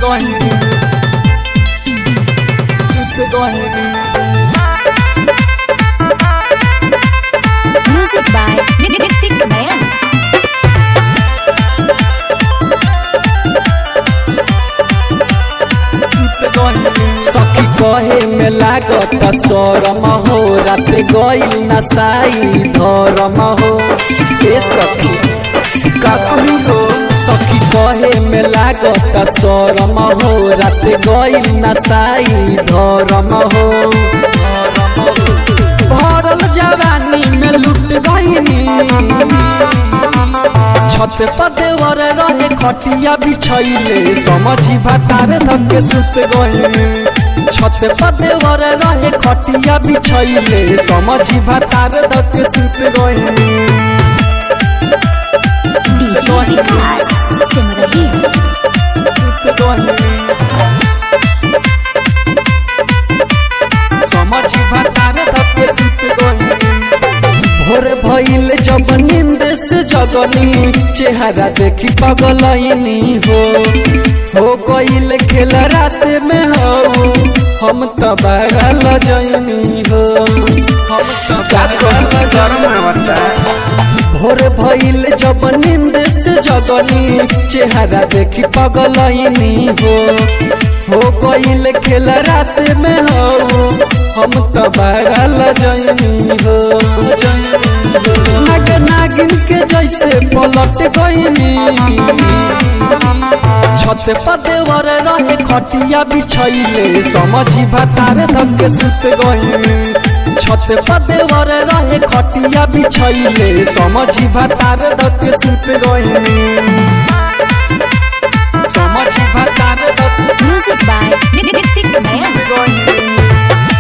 gonna Super gonna Music by Nitik Man. Super gonna सखी कहे में लागत शरम हो रात गईल नसाई धरम हो ए सखी का कहू हो सखी कहे में लागत शरम हो रात गईल नसाई धरम हो भरल जवानी में लुट गईनी छत पर देवर रहे खटिया बिछैले समझी भातार धके सुत गईनी छत पर देवर रहे खटिया बिछैले समझी भातार धके सुत गईनी DJ Vikas Simrahi. Super gonna समझी भातार धके सुत गईनी भोर भइल जब नींद से जगनी चेहरा देखी पगलैनी हो हो गइल खेल रात में हो हम तो बगल जैनी हो हम तो बगल भोर भइल जब नींद से जगनी चेहरा देखी पगलैनी हो हो गइल खेल रात में हो हम तो बगल जैनी हो नग नागिन के जैसे पलट गईनी छत पर देवर रहे खटिया बिछैले समझी भातार धके सुत गईनी छत पर देवर रहे खटिया बिछैले समझी भातार धके सुत गईनी समझी भातार धके Music by Nitik Man.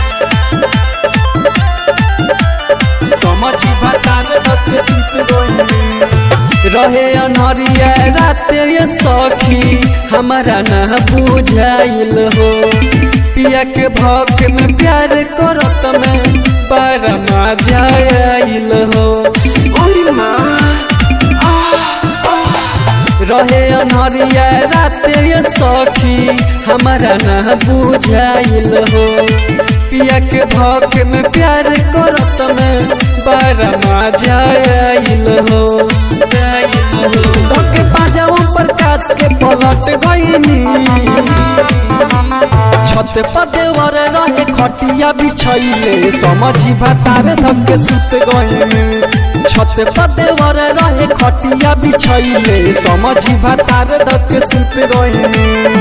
समझी भातार धके सुत गईनी रहे अनहरिया रात ये सखी हमारा ना बुझाइल हो पिया के भक में प्यार करत में पर मजा आइल हो रहे अनहरिया रात ये सखी हमारा ना बुझाइल हो पिया के भक में प्यार करत में पर मजा आइल हो धके पाजाओ पर काट के पलट गईनी छत पर देवर रहे खटिया बिछैले समझी भातार धके सुत गईनी छत पर देवर रहे खटिया बिछैले समझी भातार धके सुत गईनी